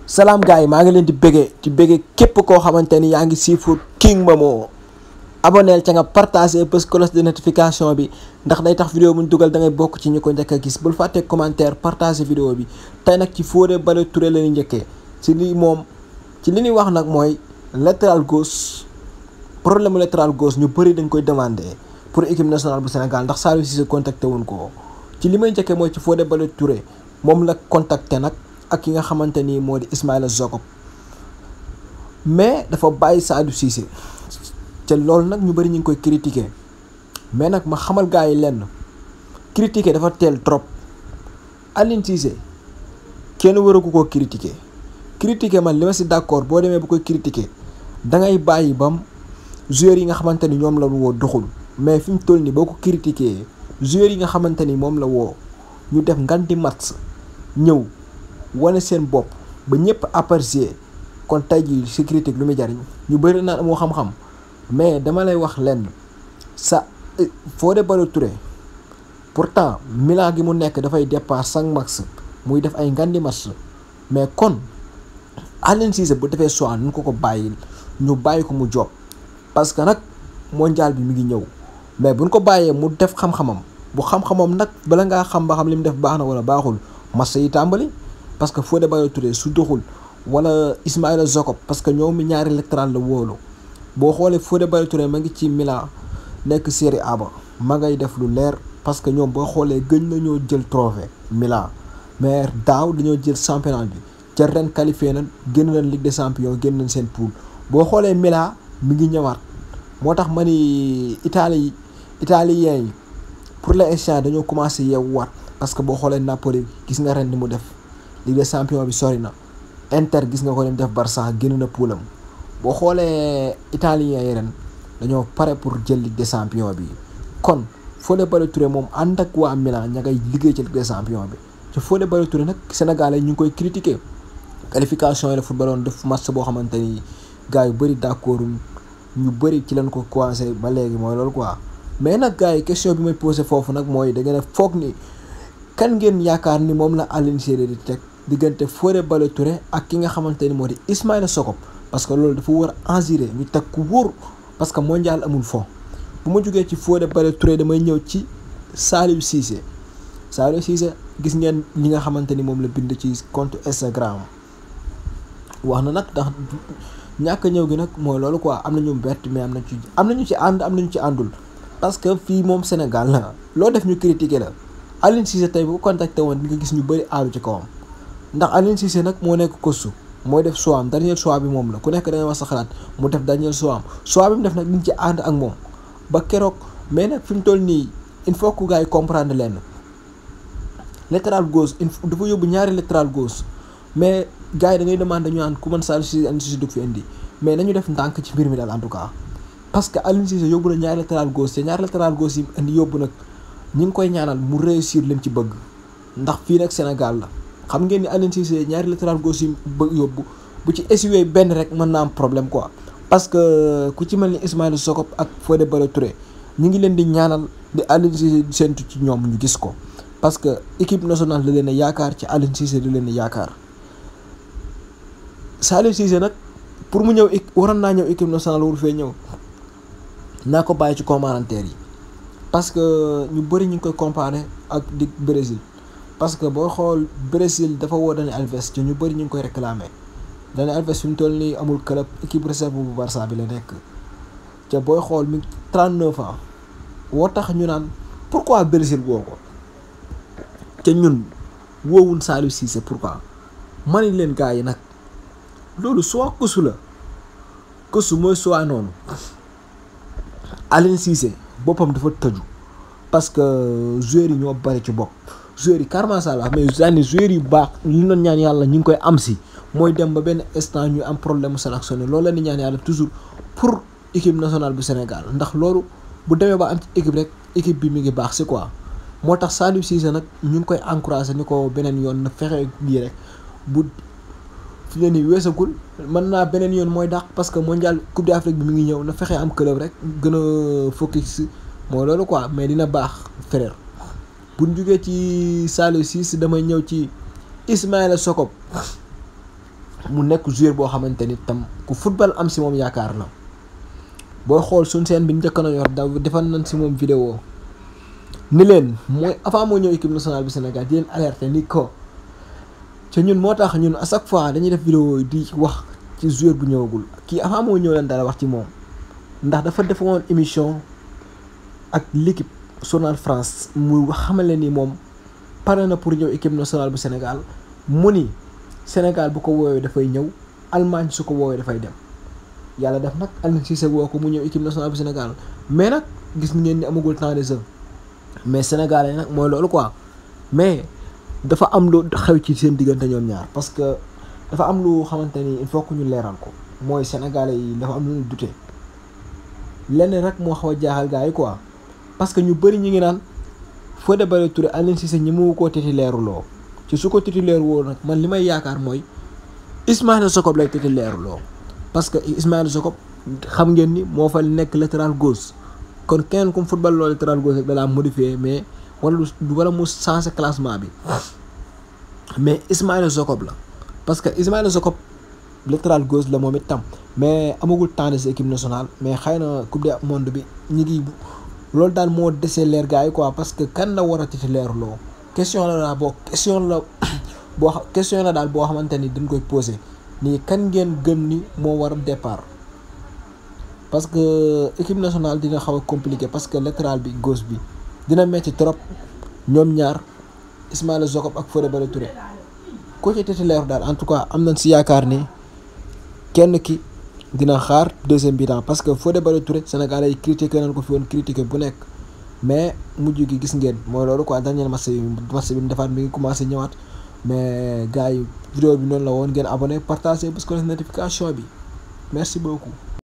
salaam gars yi maa ngi leen di bëggee di bëggee képp koo xamante ni yaa ngi siifur King Momo aboneel ca nga partagé bés cloche de notification bi ndax day tax vidéo bu ñu dugal da ngay bokk ci ñu ko njëkk a gis bul fàtte commentaire partagé vidéo bi tey nag ci Fodé Ballo-Touré la ñu njëkkee ci lii moom ci li ñuy wax nag mooy latéral gauche problème mu latéral gauche ñu bëri dañ koy demandé pour équipe nationale bu Sénégal ndax Saliou Cissé contacté wuñ ko ci li may njëkkee mooy ci Fodé Ballo-Touré moom la contacté nag ak ki nga xamante ni moo di Ismaïla Jakobs mais dafa bàyyi Saliou Cissé te loolu nag ñu bëri ñu ngi koy critiquer mais nag ma xamal gars yi lenn critiquer dafa teel trop Aliou Cissé kenn waragu koo critiquer critiquer man li ma si d'accord boo demee bu koy critiquer da ngay bàyyi bam joueurs yi nga xamante ni ñoom la woo doxul mais fi mu toll nii boo ko critiquer joueurs yi nga xamante ni moom la woo ñu def nganti match ñëw wane seen bopp ba ñëpp apprécier kon tey jii si critique lu muy jariñ ñu bëri naan amoo xam-xam mais dama lay wax lenn sa Fodé Ballo-Touré pourtant Milan gi mu nekk dafay départ cinq max muy def ay ngandi match mais kon Aliou Cissé bu defee choix nu ko ko bàyyil ñu bàyyi ko mu job parce que nag mondial bi mi ngi ñëw mais buñ ko bàyyee mu def xam-xamam bu xam-xamam nag bala ngaa xam ba xam li mu def baax na wala baaxul match yi tàmbali parce que Fodé Ballo-Touré su doxul wala Ismaïla Jakobs parce que ñoom mi ñaari latéral la wóolu boo xoolee Fodé Ballo-Touré ma ngi ci Milan nekk Serie A ba ma ngay def lu leer parce que ñoom boo xoolee gëj nañoo jël trophée Milan mais daaw dañoo jël championnat bi ca ren qualifié na génn nañ Ligue des champions génn nañ seen poule boo xoolee Milan mi ngi ñëwaat moo tax ma ni Italie italien yi pour l'instant dañoo commencé yeewuwaat parce que boo xoolee Napoli gis nga ren ni mu def Ligue des champions bi sori na Inter gis nga ko ni mu def Barça génn na poulam boo xoolee italien yi ren dañoo pare pour jël Ligue des champions bi kon Fodé Ballo-Touré moom ànd ak waa Milan ña ngay liggéey ci Ligue des champions bi te Fodé Ballo-Touré nag Sénégalais ñu ngi koy critiquer qualification yi la footballoon def match boo xamante ni gars yu bëri d'accord ñu bëri ci lañ ko commencé ba léegi mooy loolu quoi mais nag gars yi question bi may posé foofu nag mooy da ngeen a foog ni kan ngeen yaakaar ni moom la Aliou Cissé di teg diggante Fodé Ballo-Touré ak ki nga xamante ni moo di Ismaïla Jakobs parce que loolu dafa war a assurer ñu teg ku wóor parce que mondial amul fo bu ma jógee ci Fodé Ballo-Touré damay ñëw ci Saliou Cissé Saliou Cissé gis ngeen li nga xamante ni moom la bind ci compte Instagram wax na nag ndax ñàkk ñëw gi nag mooy loolu quoi am na ñu bett mais am na ci am na ñu ci ànd am na ñu ci àndul parce que fii moom Sénégal la loo def ñu critiqué la Aliou Cissé tey bu ko contacté woon di nga gis ñu bëri aalu ci kawam ndax Aliou Cissé nag moo nekk kostu mooy def choix am dernier choix bi moom la ku nekk da ngay wax sa xalaat mu def dernier choix am choix bi mu def nag liñ ci ànd ak moom ba keroog mais nag fi mu toll nii il faut que gars yi comprendre leen latéral gauche il faut dafa yóbbu ñaari latéral gauche mais gars yi da ngay demandé ñu naan ku mën Saliou Cissé Aliou Cissé dugg fi indi mais nañu def ndànk ci mbir mi daal en tout cas parce que Aliou Cissé yóbbu na ñaari latéral gauche te ñaari latéral gauche yi indi yóbbu nag ñi ngi koy ñaanal mu réussir lim ci bëgg ndax fii nag Sénégal la xam ngeen ni Aliou Cissé ñaari latéral gauche yi bëgg yóbbu bu ci essuyer benn rek mën naa am problème quoi parce que ku ci mel ni Ismaïla Jakobs ak Fodé Ballo-Touré ñu ngi leen di ñaanal di Aliou Cissé séntu ci ñoom ñu gis ko parce que équipe nationale da leen a yaakaar ci Aliou Cissé da leen a yaakaar Saliou Cissé nag pour mu ñëw waroon naa ñëw équipe nationale waru fee ñëw naa ko bàyyi ci commentaire yi parce que ñu bëri ñu ngi koy comparer ak di Brésil parce que boo xool Brésil dafa woo Dani Alves ci ñu bëri ñu ngi koy réclamer Dani Alves fi mu toll nii amul club équipe réserve bu Barça bi la nekk te booy xool mi 39 ans woo tax ñu naan pourquoi Brésil woo ko te ñun woowuñ Saliou Cissé pourquoi mani leen gars yi nag loolu soit kësu la kësu mooy soit noonu Aliou Cissé boppam dafa tëju parce que joueurs yi ñoo bari ci bopp joueurs yi carrément ça la mais daanaka joueurs yi baax li ñu doon ñaan yàlla ñu ngi koy am si mooy dem ba benn instant ñu am problème mu sélectionné loolu la ñuy ñaan yàlla toujours pour équipe nationale bu Sénégal ndax loolu bu demee ba am ci équipe rek équipe bi mi ngi baax si quoi. moo tax Saliou Cissé nag ñu ngi koy encouragé ni ko beneen yoon na fexe lii rek bu fi ne nii weesagul mën naa beneen yoon mooy dàq parce que mondial coupe d'Afrique bi mi ngi ñëw na fexe am club rek gën a focus mooy loolu quoi mais dina baax frère bu ñu jugee ci Saliou Cissé damay ñëw ci Ismaïla Jakobs mu nekk joueur boo xamante ni tam ku football am si moom yaakaar na booy xool suñ seen bi njëkk na yor daw defal nañ si moom vidéo ni leen mooy avant moo ñëw équipe nationale bi Sénégal di leen alerter ni ko te ñun moo tax ñun à chaque fois dañuy def vidéo yi di wax ci joueur bu ñëwagul kii avant moo ñëw leen dara wax ci moom ndax dafa defoon émission ak l'équipe journal France muy wax xamale ni moom pare na pour ñëw équipe nationale bu Sénégal mu ni Sénégal bu ko woowee dafay ñëw Allemagne su ko woowee dafay dem yàlla def nag Aliou Cissé woo ko mu ñëw équipe nationale bu Sénégal mais nag gis ngeen ni amagul temps de jeu mais sénégalais nag mooy loolu quoi mais dafa am lu xew ci seen diggante ñoom ñaar parce que dafa am lu xamante ni il faut que ñu leeral ko mooy sénégalais yi dafa am lu ñu dute lenn rek moo xaw a jaaxal gars yi quoi parce que ñu bëri ñu ngi naan Fodé Ballo-Touré Aliou Cissé ñi mu ko titulaire loo ci su ko titulaire woo nag man li may yaakaar mooy Ismaïla Jakobs lay titulaire loo parce que Ismaïla Jakobs xam ngeen ni moo fa nekk latéral gauche kon kenn comme football loolu latéral gauche rek da laa modifié mais wala wala mu changé classement bi mais Ismaïla Jakobs la parce que Ismaïla Jakobs latéral gauche la moom it tam mais amagul temps de sa équipe nationale mais xëy na coupe du monde bi ñu ngi loolu daal moo desee leer gars yi quoi parce que kan la war a titulaire loo question la daal boo question la boo xam question la daal boo xamante ni dañ koy posé nii kan ngeen gëm ni moo war a départ parce que équipe nationale dina xaw a compliqué parce que latéral bi gauche bi dina metti trop ñoom ñaar Ismaïla Jakobs ak Fodé Ballo-Touré ko ci titulaire daal en tout cas am nañ si yaakaar ni kenn ki dina xaar deuxième bi-temps parce que Fodé Ballo-Touré Sénégalais yi critiqué nañ ko fi woon critiqué bu nekk mais mujj gi gis ngeen mooy loolu quoi dernier match bi match bi defaat mi ngi commencé ñëwaat mais gars yi vidéo bi noonu la woon ngeen abonné partagé parce que notification bi merci beaucoup